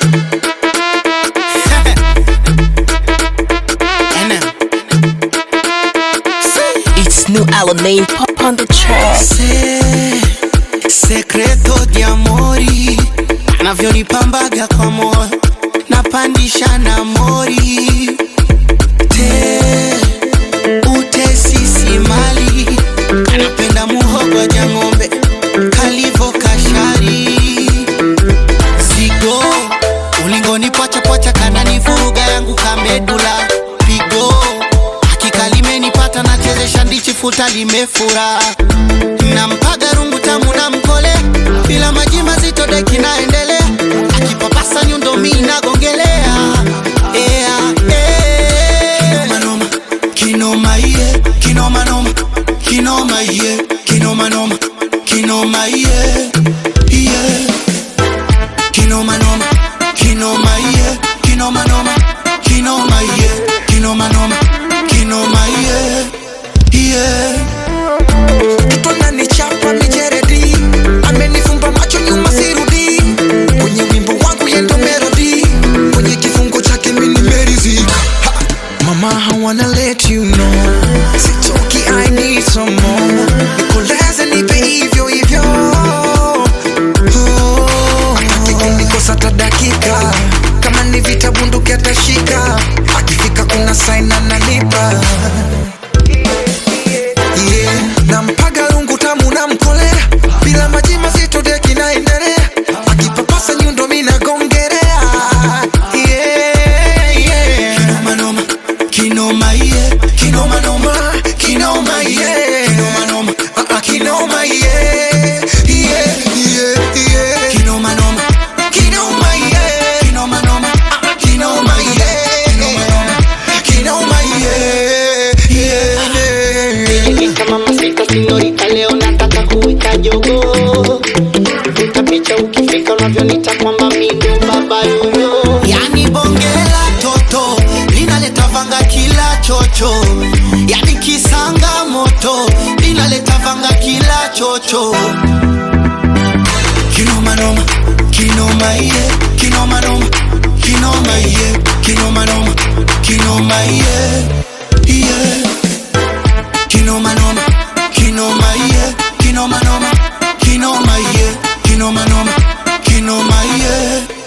It's new Alamein pop on the track. Se, sekreto di amori anavyonipambaga kwa moyo napandisha na mori te utesisi mali anapenda muhogo ja ng'ombe kalivo kashari zigo ulingoni pwacha kananivuruga yangu kamedula pigo hakika limenipata nachezesha ndichi futa limefura nampaga rungu tamu na mkole bila maji mazito deki naendelea akipapasa nyundo mi nagongelea yeah, yeah. kinomanoma kinoma iye kinomanoma kinoma iye kinomanoma kinoma iye iye kinomanoma kinoma iye kinomanoma kinoma iye kinomanoma kinoma iye iye mtoto ananichapa mijeredi amenifumba macho nyuma sirudi kwenye wimbo wangu yendo melodi kwenye kifungo chake mini merizika Ha! mama I wanna let you know sitoki I need some more nikoleze nipe hivyo hivyo Oh, hataki kunikosa hata dakika kama ni vita bunduki atashika akifika kuna sign ananipa yeah. nampaga rungu tamu na mkolea bila maji mazito deki naendelea akipapasa nyundo minagongerea yeah, yeah. kinomanoma kinoma iye kinomanoma kinoma iye kinomanoma Ah, ah, kinoma yeah, yeah, yeah, yeah. kinomanoma kinoma iye kinomanoma kinoma iye kinomanoma kinoma iye Yeah. kama masika sinyorita, leo nataka kuwika jogo. Vuta picha ukifika unavyonita kwamba mi ndo baba yoyo. yani bongela toto linaleta vanga kila chocho yani kisanga moto linaleta vanga kila chocho kinomanoma kinoma iye kinomanoma kinoma iye kinomanoma kinoma iye iye kinomanoma kinoma iye kinomanoma kinoma iye kinomanoma kinoma iye